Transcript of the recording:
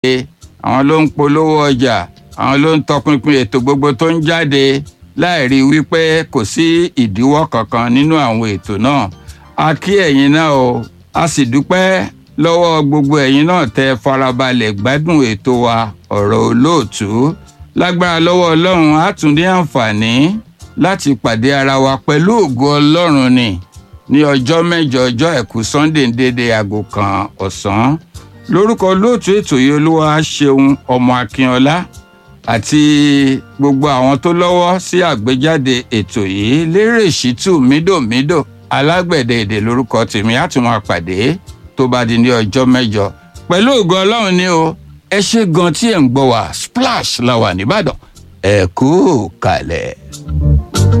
àwọn ló ń polówó ọjà àwọn ló ń tọpinpin ètò gbogbo tó ń jáde láì rí i wípé kò sí ìdíwọ́ kankan nínú àwọn ètò náà a kí ẹ̀yin náà o a sì dúpẹ́ lọ́wọ́ gbogbo ẹ̀yin náà tẹ́ farabalẹ̀ gbádùn ètò wa ọ̀rọ̀ olóòtú lágbára lọ́wọ́ ọlọ́run á tún ní àǹfààní láti pàdé ara wa pẹ̀lú ògo ọlọ́run ni ní ọjọ́ mẹ́jọ ọjọ́ àìkú sunday ń dédé aago kan ọ̀sán lórúkọ olóòtú ètò yìí olúwa ṣeun ọmọ akínọlá àti gbogbo àwọn tó lọ́wọ́ sí àgbéjáde ètò yìí lérè ṣítù mídòmídò alágbẹ̀dẹ èdè lórúkọ tèmi á tún máa pàdé tó bá di ní ọjọ́ mẹ́jọ pẹ̀lú ògo ọlọ́run ni o ẹ ṣe gan tí ẹ̀ ń gbọ́ wá splash la wà nìbàdàn ẹ kú kalẹ̀.